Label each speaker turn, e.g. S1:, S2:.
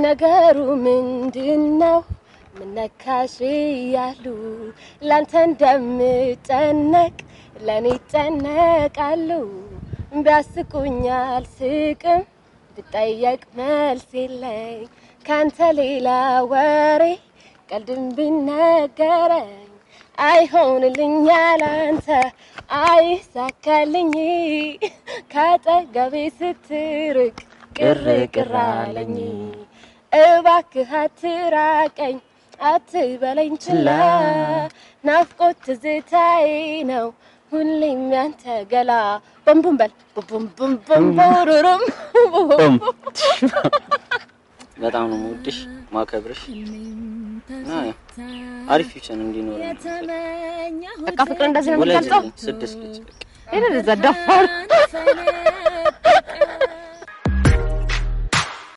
S1: ነገሩ ምንድን ነው? ምነካሽ እያሉ ላንተ እንደምጨነቅ ለእኔ ይጨነቃሉ። ቢያስቁኛል ስቅም ብጠየቅ መልስ የለኝ ካንተ ሌላ ወሬ ቀልድም ቢነገረኝ አይሆንልኛል አንተ አይሳካልኝ ካጠገቤ ስትርቅ ቅር ቅር አለኝ እባክህ አትራቀኝ አትበለኝ ችላ ናፍቆት ትዝታዬ ነው ሁሌም ያንተ ገላ ቡምቡም በል ቡም ቡም ቡም ቡሩሩም
S2: በጣም ነው የምወድሽ ማከብርሽ እና ያው አሪፍ ፊውቸር እንዲኖር
S1: በቃ ፍቅር እንደዚህ ነው
S2: ወለጅ
S1: የሚገልጸው
S2: ስድስት ልጅ
S1: ይሄን እዛ ደፋር